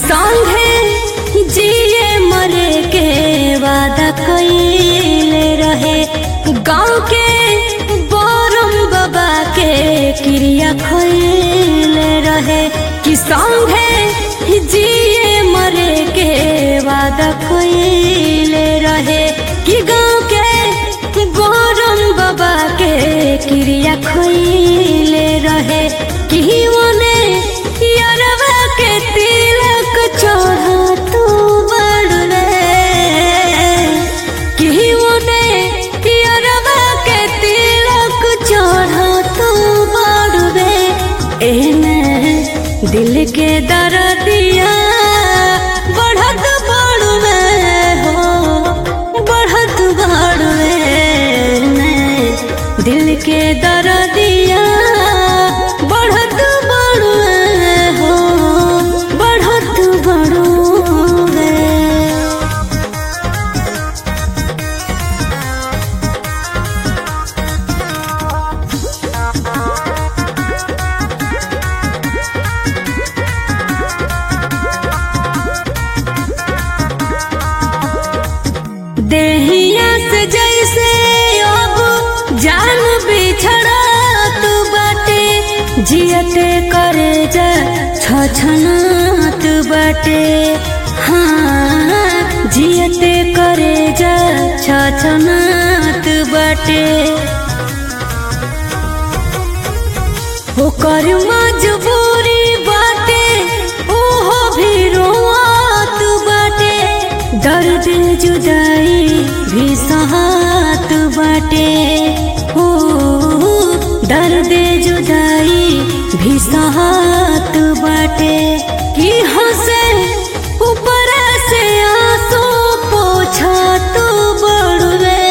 संगे जिए मरे के वादा कइले रहे गाँव के बरम बाबा के क्रिया खइले रहे कि संगे जिए मरे के वादा कइले रहे कि गाँव के बरम बाबा के क्रिया खइले रहे कि ओने यारवा के तिलक चढ़ा तू बड़वे कि ओने यारवा के तिलक चढ़ा तू बड़वे एने दिल के दर्दिया बढ़त बड़वे हो बढ़त बड़वे ने दिल के दर्दिया बढ़त बड़वे हो बढ़त बड़वे देहिया से जैसे अब जान बिछड़ा तू बाटे जियते करे जा छछना तू बाटे हाँ जियते करे जा छछना तू बाटे ओकर मजबूरी बाटे ओहो भी रोआत बाटे दर्द जुदाई भी सहात बाटे ओ दर्द जुदाई भी सहात बाटे कि हंसे ऊपर से आंसू पोछा तू बड़वे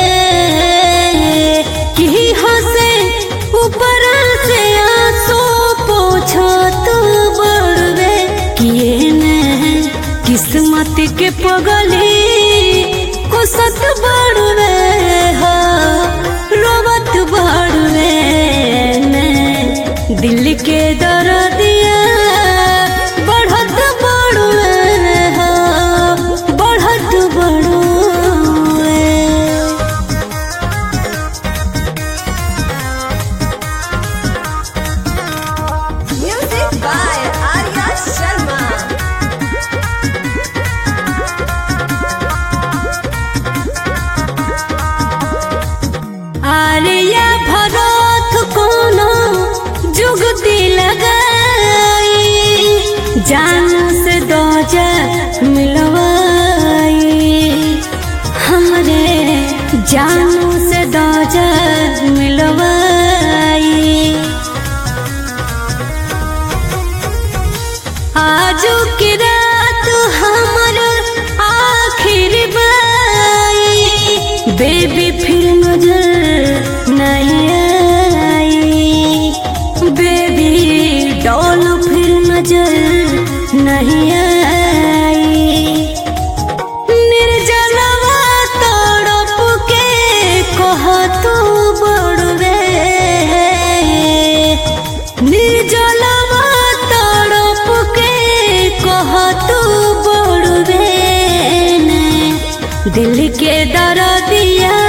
कि हंसे ऊपर से आंसू पोछा तू बड़वे किए ने किस्मत के पगली को सत बड़वे हो रोवत बड़वे ने दिल के दर्दिया बढ़त बड़वे हो बढ़त बड़वे Music by Arya Sharma. Alia भरत कोनो जुगती लगाई जान से दोजा मिलवाई हमरे जानू से दोजा मिलवाई आजू की रात हमर आखिर बाई बेबी फिर नजर नहीं आई बेबी डॉल फिर नजर नहीं आई निर्जलवा तड़प के कह तू बड़वे निर्जलवा तड़प के कह तू बड़वे ने दिल के दर्दिया